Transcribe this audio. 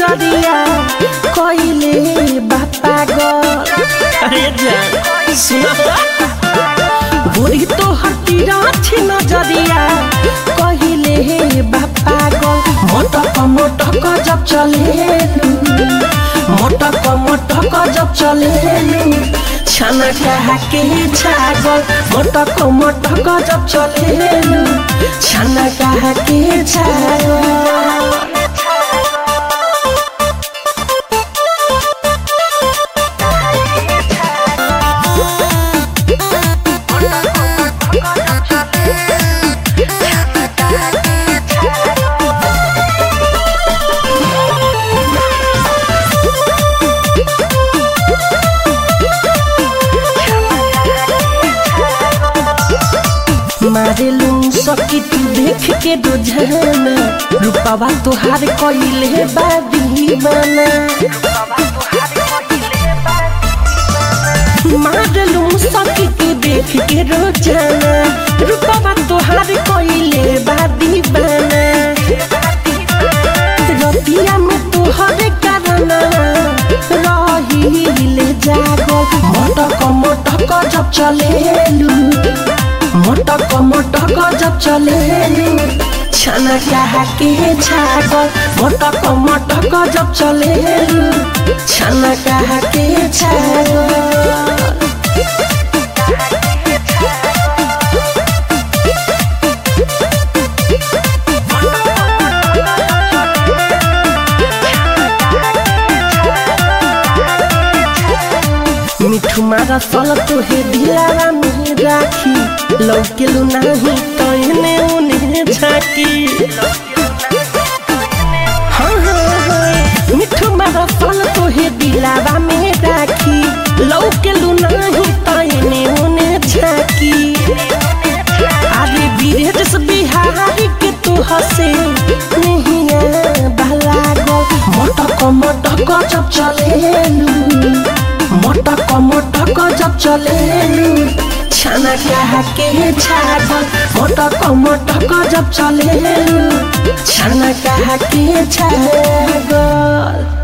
नजरिया कइले बापा गो अरे जान सुना गोरी तो हतीरा छी नजरिया कहिले बापा गो मोटक मोटक जब चले मोटक मोटक जब चले छाना कहा के छागल मोटक मोटक जब चले छाना कहा के छागल मारेलू सकी तू देख के रोजाना रूपावा तोहार कइले बा दीवाना मारेलू सकी तू देख के रोजाना रूपावा तोहार कइले बा दीवाना रतिया में तोहरे कारण रहिले जागल मटक मटक जब चलेलू मोटक मोटक जब चले छाना कहा के छागल मोटक मोटक जब चले छाना कहा के छागल मिठू मारा सल तोहे दिलारा में राखी लौकेलु नाही तो इने उने झाकी हाँ हाँ हाँ मिठू मारा सल तोहे दिलारा में राखी लौकेलु नाही तो इने उने झाकी अरे बीरेज बिहारी के तू हसे नहीं भला गो मोटक मोटक जब चलेलू मोटक मोटक जब चलेलू छाना कहा के छागल मोटक मोटक जब चलेलू छाना कहा के छागल